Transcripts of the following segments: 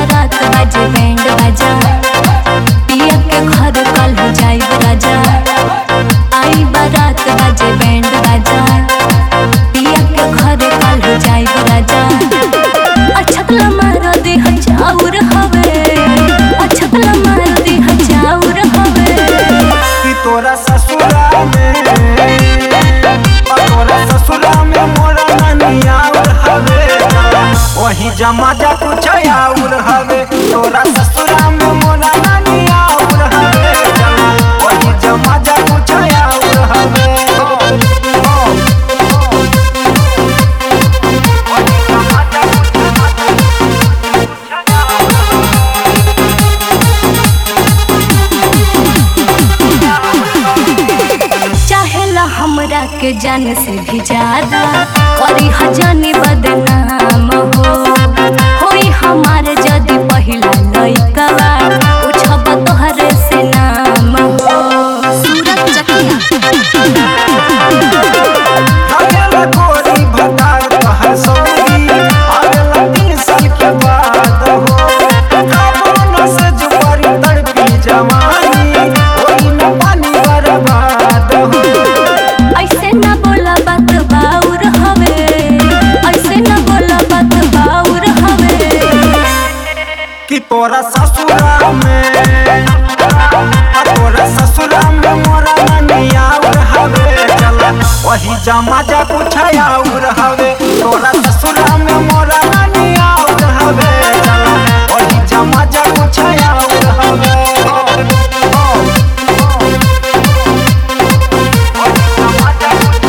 बारात बाजे बैंड बाजा पिया के घर कल हो जाई राजा आई बारात बाजे बैंड बाजा पिया के घर कल हो जाई राजा अछकला मार दे हजाउर हवे अछकला मार दे हजाउर हवे कि तोरा ससुरा में और तोरा ससुरा में मोरा ननिया और हवे वही जमा जा कुछ और हवे तोरा ससुरा में मोरा ननिया और हवे वही जमा जा कुछ और हवे वही जमा जा चाहेला हमरा के जान से भी ज्यादा करी हजानी बदनाम हो होई हमार जदी पहिला लइकवा पूछब तोहरे से नाम हो सूरत चकिया आवेला गोरी भतार तहर सौरी आवेला तीन साल के बाद हो काबो न से जुबारी तड़पी जवानी ओही न पानी बर्बाद हो ऐसे न बोला बात बाउर हवे ऐसे न बोला बात बाउर हवे कि तोरा ससुरा में आ तोरा ससुरा में मोरा ननिया और हवे चला वही जमा जा कुछ और हवे तोरा ससुरा में मोरा ननिया और हवे चला वही जमा जा कुछ और हवे वही जमा जा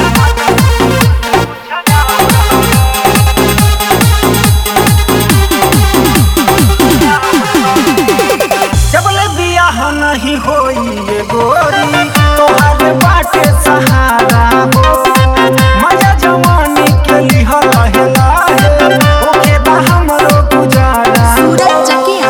जबले बियाह नहीं होई ये गोरी तोहार बाटे सहारा हो मजा जवानी के लिहा लहे लाहे ओके बा हमरो गुजारा सूरत चकिया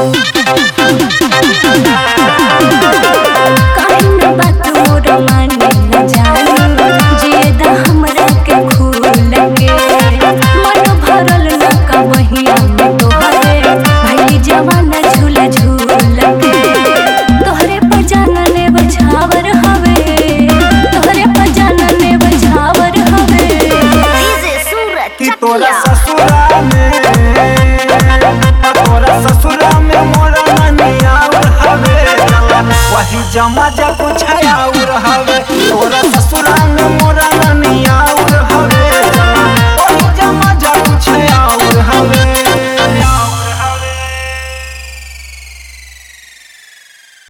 काहे न बात मोर माने न जानी जियदा हमरा के खूल लगे मन भरल न कबहिया में तोहरे भई जवान झूला झूल लगे तोहरे पर जानने बछावर हवे तोहरे पर जानने बछावर हवे कि तोरा ससुरा में आ तोरा ससुरा में मोरा ननिया और हवे वही जमा जा कुछ और हवे तोरा ससुरा में मोरा ननिया